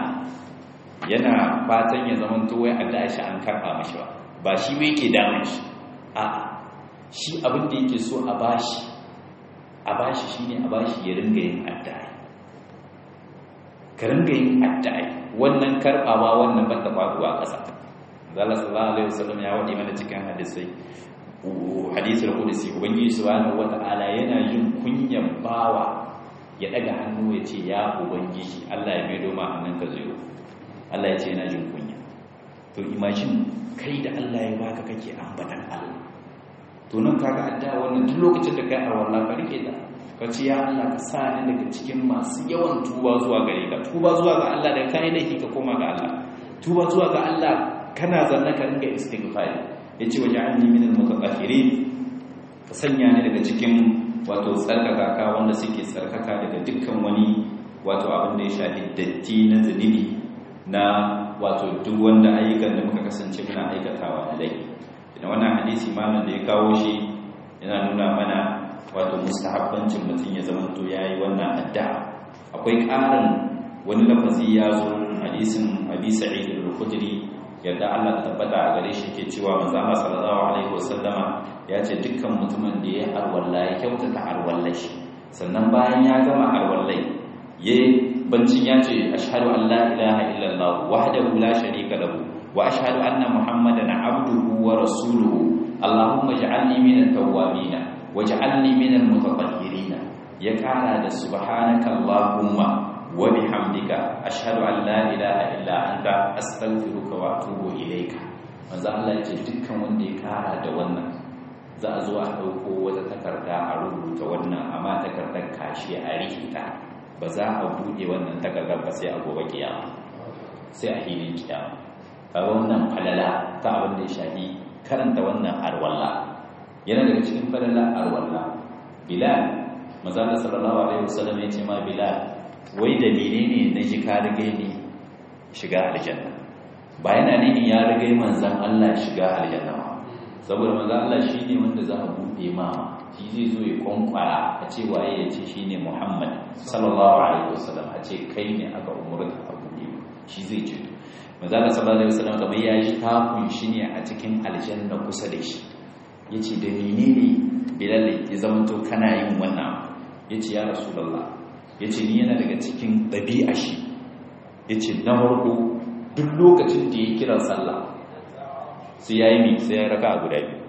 yana fatan ya zama to wai Allah shi an karba mashi ba ba shi wai yake damun shi a shi abin da yake so a bashi a bashi shine a bashi ya ringa yin addu'a ka ringa yin addu'a wannan karbawa wannan ba ta faduwa ƙasa zalla sallallahu alaihi wasallam ya wadi mana cikin hadisai hadisul qudsi ubangiji subhanahu wataala yana jin kunyan bawa ya daga hannu ya ce ya ubangiji Allah ya maido ma hannun ka zero Allah ya ce yana jin kunya to imagine kai da Allah ya baka kake ambatan Allah to nan kaga adda wannan duk lokacin da kai a wallahi ka rike da ka ce ya Allah ka sa ni daga cikin masu yawan tuba zuwa gare ka tuba zuwa ga Allah da kai laifi ka koma ga Allah tuba zuwa ga Allah kana zanna ka ringa istighfari yace waja'alni minal mutatahhirin ka sanya ni daga cikin wato tsarkaka ka wanda suke tsarkaka daga dukkan wani wato abin da ya shafi datti na zunubi na wato duk wanda ayyukan da muka kasance muna aikatawa a lai idan wannan hadisi malam da ya kawo shi yana nuna mana wato mustahabbancin mutum ya zama to yayi wannan addu'a akwai ƙarin wani lafazi ya zo hadisin abi sa'id al-khudri yadda Allah ta tabbata a gare shi ke cewa manzo Allah sallallahu alaihi wasallama ya ce dukkan mutumin da ya arwalla ya kyautata arwallai shi sannan bayan ya gama arwallai ya bancin ya ce ashhadu an la ilaha illallah wahdahu la sharika lahu wa ashhadu anna muhammadan abduhu wa rasuluhu allahumma ij'alni minat tawwabin waj'alni minal mutatahhirin ya kara da subhanaka allahumma wa bihamdika ashhadu an la ilaha illa anta astaghfiruka wa atubu ilayka manzo Allah ya ce dukkan wanda ya kara da wannan za a zo a dauko wata takarda a rubuta wannan amma takardar kashi a rikita ba za a bude wannan takardar ba sai a gobe kiyama sai a hilin kiyama kaga wannan falala ta abin da ya shafi karanta wannan arwalla yana daga cikin falala arwalla bilal manzo Allah sallallahu alaihi wasallam ya ce ma bilal wai dalili ne na ji ka riga ne shiga aljanna ba yana nini ya riga manzan Allah shiga aljanna ba saboda manzan Allah shine wanda za a bude ma shi zai zo ya kwankwara a ce waye ya ce shine Muhammad sallallahu alaihi wasallam a ce kai ne aka umurta a bude shi zai ce manzan Allah sallallahu alaihi wasallam kamar ya ji takun shi ne a cikin aljanna kusa da shi yace da menene bilal ya zama to kana yin wannan yace ya rasulullah ya ce ni yana daga cikin ɗabi'a shi ya ce na farko duk lokacin da ya kira sallah sai ya yi mi sai ya raka a guda biyu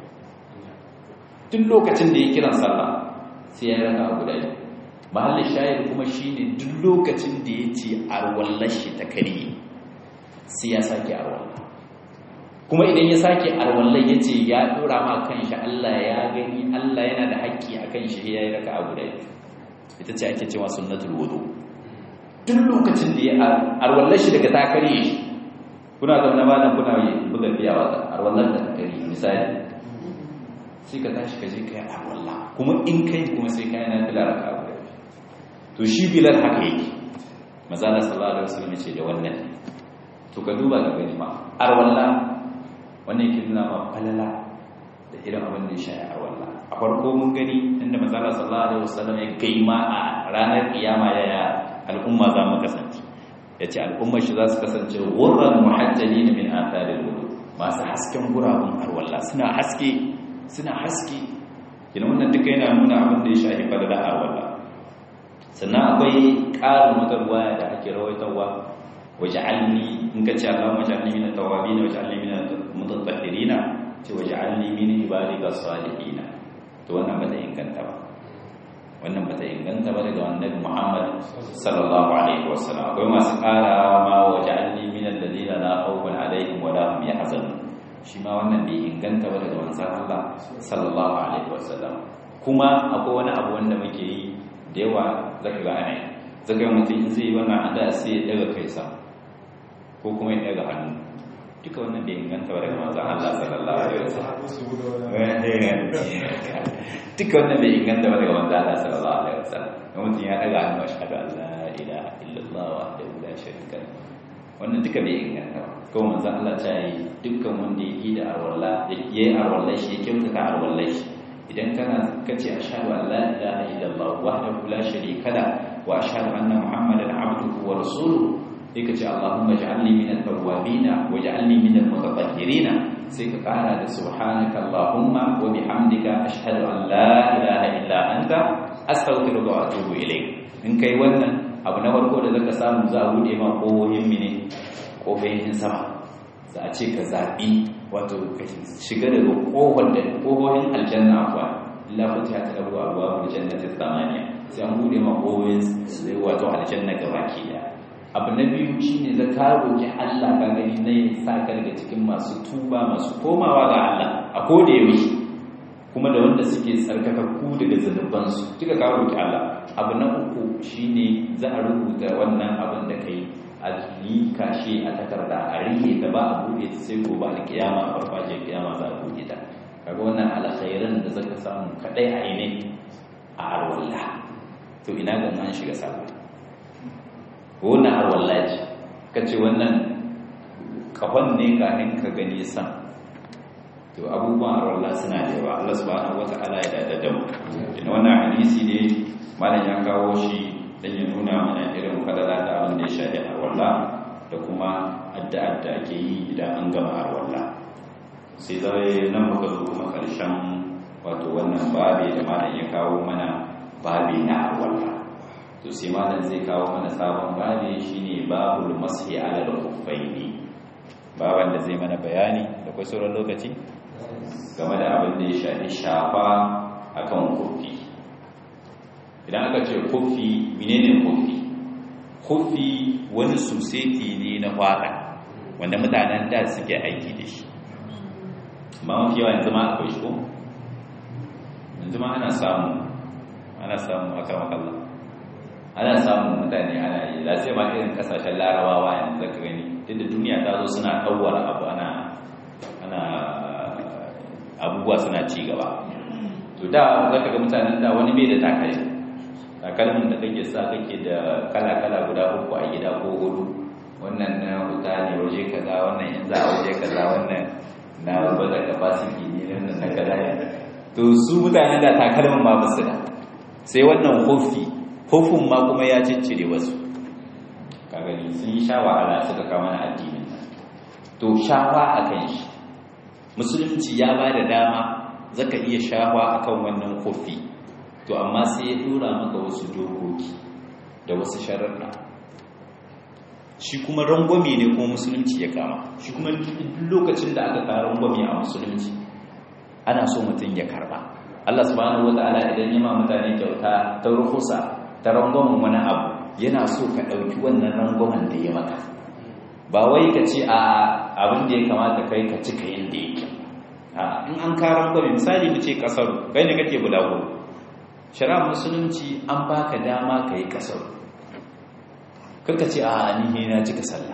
duk lokacin da ya kira sallah sai ya raka a guda biyu mahallin shayar kuma shi ne duk lokacin da ya ce arwallar shi ta kariye sai ya sake arwallar kuma idan ya sake arwallar ya ce ya ɗora ma kan shi allah ya gani allah yana da haƙƙi a kan shi ya yi raka a guda biyu ita ce ake cewa sunnatul wudu duk lokacin da ya arwallar shi daga takare shi kuna zaune ba nan kuna yi buga biya wa arwallar da takare misali sai ka tashi ka je ka yi arwallah kuma in kai kuma sai ka yi na fila raka abu da to shi bilal haka yake mazala sallallahu alaihi wasallam ce da wannan to ka duba ka gani ma arwallah wannan yake nuna ma falala da irin abin da ya shafi arwallah a farko mun gani inda manzala sallallahu alaihi wasallam ya kai ma a ranar kiyama yaya al'umma za mu kasance yace al'ummar shi za su kasance wurran muhajjalin min atharil wudu masu hasken gurabun arwalla suna haske suna haske kina wannan duka yana nuna abin da ya shafi fadala arwalla sannan akwai ƙarin wata ruwaya da ake rawaitarwa waj'alni in ka ce Allahumma waj'alni min at-tawwabin waj'alni min al-mutatahhirin ce waj'alni min ibadika salihin to wannan ba ta inganta ba wannan ba ta inganta ba daga annabi Muhammad sallallahu alaihi wasallam akwai masu ƙara ma waj'alni min alladhina la khawfun alaihim wa la hum yahzanun shi ma wannan bai inganta ba daga manzon Allah sallallahu alaihi wasallam kuma akwai wani abu wanda muke yi da yawa zaka ga ana zaka ga mutum in zai yi wannan ada sai ya daga kai sa ko kuma ya daga hannu duka wannan bai inganta ba daga manzon Allah sallallahu alaihi wasallam duka wannan bai inganta ba daga manzon Allah sallallahu alaihi wasallam mutum ya daga hannu ashhadu an la ilaha illallah wahdahu la sharika lahu wannan duka bai inganta ba kawai manzon Allah ta yi dukkan wanda ya yi da arwalla ya yi arwalla shi ya kyautata arwalla shi idan kana kace ashhadu an la ilaha illallah wahdahu la sharika lahu wa ashhadu anna muhammadan abduhu wa rasuluhu sai ka ce Allahumma ja'alni minat tawwabin waj'alni minal mutatahhirin sai ka kara da subhanaka Allahumma wa bihamdika ashhadu an la ilaha illa anta astaghfiruka wa atubu ilayk in kai wannan abu na farko da zaka samu za a bude ma kohohin mine kohohin sama za a ce ka zabi wato ka shiga daga kohon da kohohin aljanna akwa illa futihat lahu abwabul jannati thamaniya sai an bude ma kohohin wato aljanna gabaki daya abu na biyu shi ne za ka roƙi Allah ka gani na yin sa ka daga cikin masu tuba masu komawa ga Allah a koda yaushe kuma da wanda suke tsarkakakku daga zunubansu duka ka roƙi Allah abu na uku shi ne za a rubuta wannan abin da kai a yi kashe a takarda a rike da ba a buɗe ta sai gobe a kiyama a farfajiyar kiyama za a buɗe ta kaga wannan alkhairan da zaka samu kadai a yi ne a arwallah to ina ga an shiga sallah wannan har wallahi ka ce wannan kafan ne kafin ka gani san to abubuwan har wallahi suna da yawa Allah subhanahu wata'ala ya dada da mu ina wannan hadisi ne malam ya kawo shi dan ya nuna mana irin fadala da abin da ya shafi arwalla da kuma addu'ar da ake yi idan an gama arwalla sai zai nan muka zo kuma karshen wato wannan babi da malam ya kawo mana babi na arwalla to sai malam zai kawo mana sabon babi shine babul mashi ala al-khuffaini baban da zai mana bayani da kai sauran lokaci game da abin da ya shafi shafa akan kufi idan aka ce kufi menene kufi kufi wani suseti ne na fata wanda mutanen da suke aiki da shi amma mafi yawa yanzu ma akwai shi ko yanzu ma ana samu ana samu aka makalla ana samun mutane ana yi za sai ma irin kasashen larabawa yanzu zaka gani tunda duniya ta zo suna ɗauwar abu ana ana abubuwa suna ci gaba to da zaka ga mutanen da wani bai da takalmi takalmin da kake sa kake da kala-kala guda uku a gida ko hudu wannan na huta ne waje kaza wannan in za a waje kaza wannan na bada capacity ne wannan na kaza ne to su mutanen da takalmin ma basu da sai wannan hofi hofin ma kuma ya ciccire wasu ka gani sun yi sha wahala suka kama na addinin nan to shawa akan shi musulunci ya ba da dama zaka iya shawa akan wannan kofi to amma sai ya dora maka wasu dokoki da wasu sharaɗa shi kuma rangwame ne kuma musulunci ya kama shi kuma lokacin da aka kawo rangwame a musulunci ana so mutum ya karba Allah subhanahu wata'ala idan ya ma mutane kyauta ta ruhusa ta rangwamen wani abu yana so ka ɗauki wannan rangwamen da ya maka ba wai ka ce a abin da ya kamata kai ka cika yadda yake in an karan gwami misali mu ce kasaru kai ne kake bulago shari'ar musulunci an baka dama ka yi kasaru karka ce a ni na cika sallah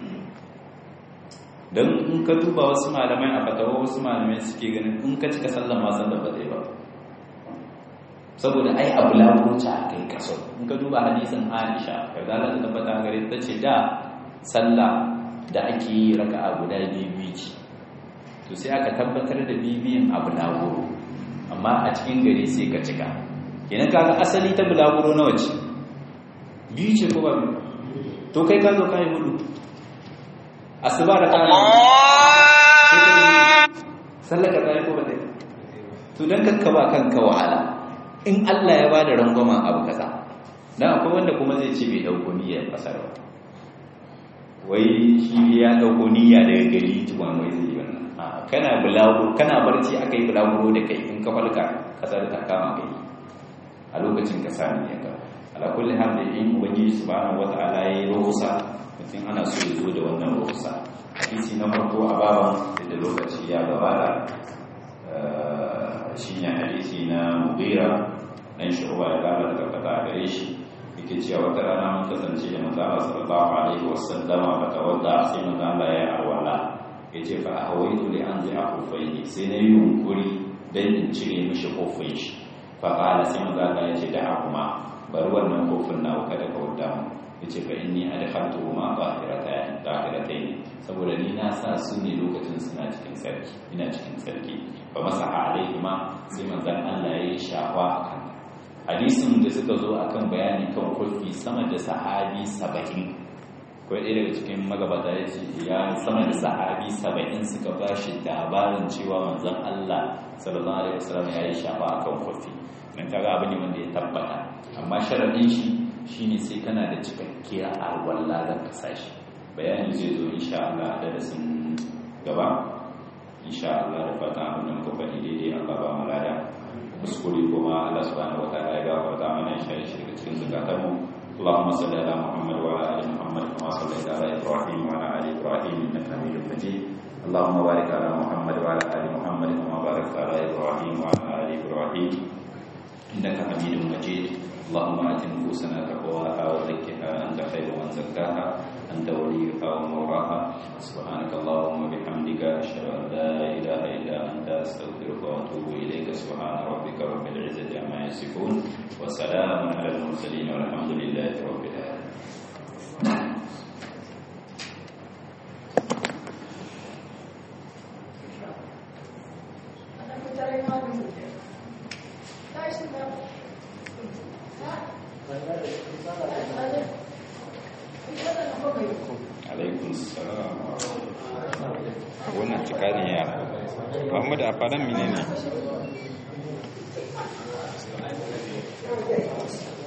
don in ka duba wasu malamai a fatawa wasu malamai suke ganin in ka cika sallah ma sallah ba zai ba saboda ai abu lagoci a kai kasaru in ka duba hadisin aisha ka zala ta tabbata gare ta ce da sallah da ake yi raka'a guda biyu ce to sai aka tabbatar da bibiyin abu lagoro amma a cikin gari sai ka cika kenan kaga asali ta bulaguro nawa ce biyu ce ko ba biyu to kai ka zo ka yi hudu asuba da kana sallaka ta yi ko ba ta yi to don kakka ba kanka wahala in Allah ya ba da rangwamen abu kaza dan akwai wanda kuma zai ce bai dauko niyyar kasar ba wai shi ya dauko niyya daga gari tukwan wai zai yi wannan kana bulaguro kana barci aka yi bulaguro da kai in ka falka kasar ta kama kai a lokacin ka sami ya ka ala kulli hal da in ubangiji subhanahu wataala yayi ruhusa mutum ana so ya zo da wannan ruhusa hadisi na farko a baban da lokaci ya gabata shine hadisi na mughira dan shu'ba ya kara daga fata gare shi yake cewa wata rana mun kasance da manzo Allah sallallahu alaihi wasallam fa tawadda sai manzo Allah ya arwala yace fa ahawaitu li anzi akufaihi sai na yi yunkuri dan in cire mishi kofin shi faƙala sai maza Allah ya ce da kuma bari wannan kofin na kada ka wadda mu ya ce fa inni adkhaltu ma tahiratayn tahiratayn saboda ni na sa su ne lokacin suna cikin sarki ina cikin sarki fa masaha alaihi ma sai manzon Allah ya yi shafa akan hadisin da suka zo akan bayani kan kofi sama da sahabi 70 kawai ɗaya daga cikin magabata ya ce ya sama da sahabi 70 suka ba shi labarin cewa manzon Allah sallallahu alaihi wasallam ya yi shafa akan kofi dan kaga abu ne wanda ya tabbata amma sharadin shi shine sai kana da cikakkiyar alwala da kasashi bayani zai zo insha Allah da darasin gaba insha Allah da fata abin da muka faɗi daidai Allah ba mu lada kuskure kuma Allah subhanahu wataala ya gafarta mana shi shi daga cikin zakatanmu اللهم صل على محمد وعلى ال محمد كما صليت على ابراهيم وعلى ال ابراهيم انك حميد مجيد اللهم بارك على محمد وعلى ال محمد كما باركت على ابراهيم وعلى ال ابراهيم انك حميد مجيد اللهم ات نفوسنا تقواها وزكها انت خير من زكاها انت وليها ومولاها سبحانك اللهم وبحمدك اشهد ان لا اله الا انت استغفرك واتوب اليك سبحان ربك رب العزه عما يصفون وسلام على المرسلين والحمد لله رب العالمين Dai, alaikun salam wannan cika ne ya muhammadu a faɗan mine ne